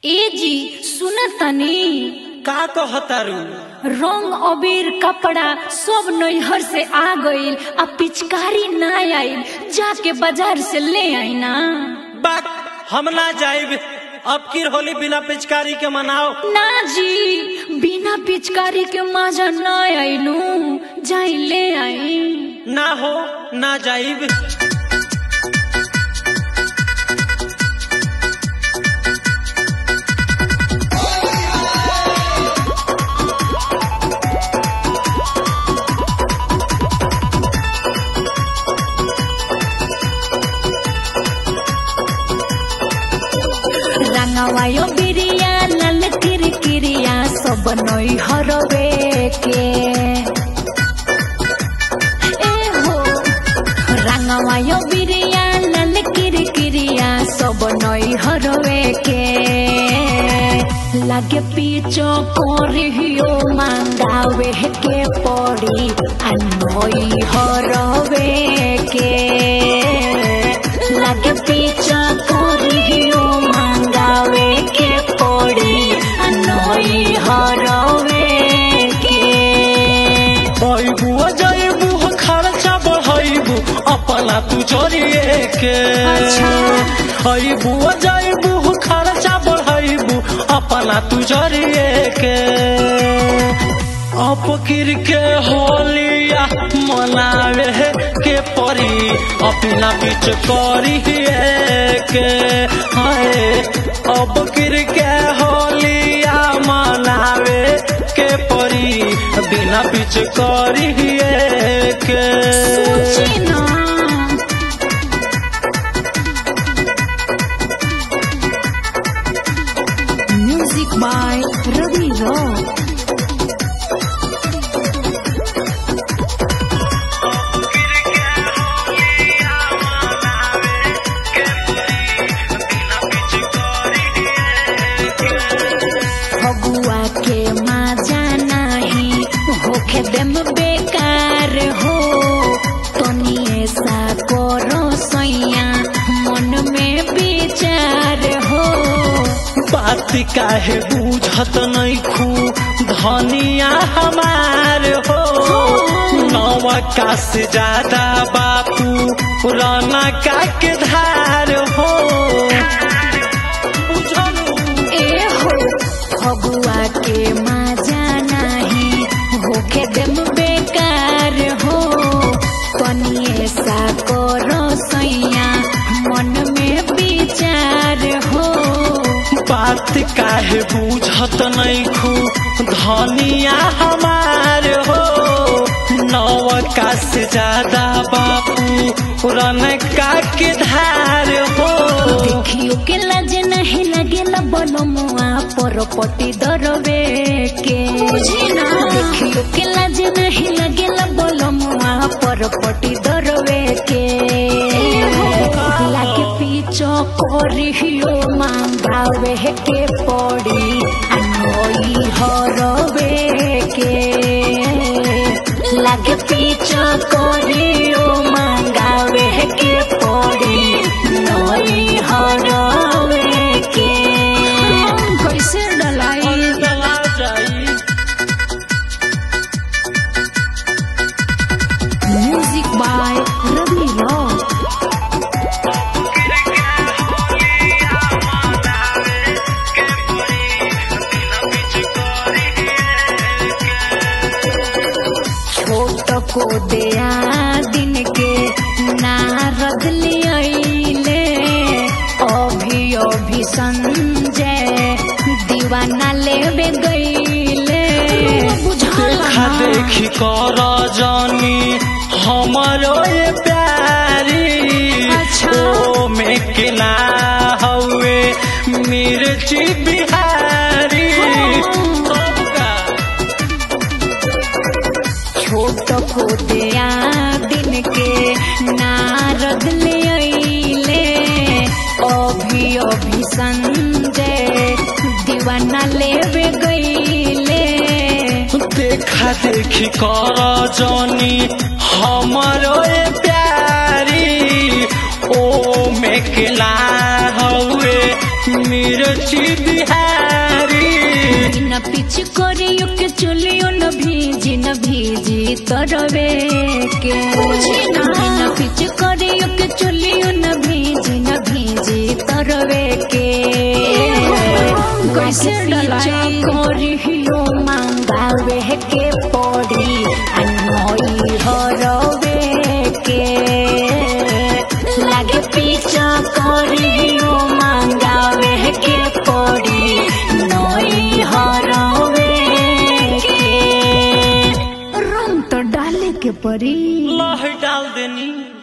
ए जी सुन तनी का कहतारू रंग अबीर कपड़ा सब नैहर से आ गइल आ पिचकारी ना आइल जाके बाजार से ले आई ना बात हम ना जाइब अब की होली बिना पिचकारी के मनाओ ना जी बिना पिचकारी के मजा ना आइलू जाई ले आई ना हो ना जाइब रंगवायो बिरिया लाल किरकिरिया सब नैहरवे के ए हो रंगवायो बिरिया लाल किरकिरिया सब नैहरवे के लागे पीछो कोरियो मांगावे के पड़ी आ नैहरवे के लागे पीछो कोरियो मांगावे के पड़ी आ नैहरवे के अइबू जाइबू खर्चा बढ़ाइबू अपना तू जरिए के अच्छा। अइबू जाइबू खर्चा बढ़ाइबू अपना तू जरिए के अपकिर के होलिया मनावे के परी अपना पिच करी के हाय अब किर के होलिया मनावे के परी बिना पिच करी के सोची ना music by Ravi rock Phagua के मजा नाही होखे देम बेकार हो तनी ऐसा करो सैया मन में विचार हो बात काहे बूझत नहीं खू धनिया हमार हो नवा का से ज्यादा बापू पुराना का के धार हो बुझलू ए हो फगुआ के मजा नाही होखे देम बेकार हो तनी ऐसा करो सैया मन में विचार हो बात काहे बूझत नहीं खू धनिया हमार हो नवका से ज्यादा बापू पुरनका के धार हो देखियो के लाज नहीं लगेला बनमुआ पर पटी दरवे के देखियो के लाज नहीं लगेला बनमुआ पर पटी दरवे के लागे पीछो करियो मांगावे के पड़ी अनोई हरवे के लागे पीछो करियो मांगावे के पड़ी नई हरवे के कैसे डलाई चला जाई म्यूजिक बाय रवि रॉक छोट को दया दिन के नारद लियले अभी अभी संजय दीवाना लेबे गईले देखा देखी कर जानी हमारो ये प्यारी अच्छा। ओ में किला हवे मिर्ची बिहारी सबका छोट को दया दिन के नारद ले अइले अभी अभी संजय दीवाना लेबे गईले देखा देखी कर जानी हमारो ये प्यारी ओ में किला हवे मिर्ची बिहारी बिना पिछ करियो के चुलियो न भीजी न भीजी तरवे के बिना पिछ करियो के चुलियो न भीजी न भीजी तरवे के कैसे डलाई करियो मांगावे के पड़ी अनोई हरवे के लागे पीछा करियो मांगावे के पड़ी नई हरवे के रंग तो डाले के पड़ी लह डाल देनी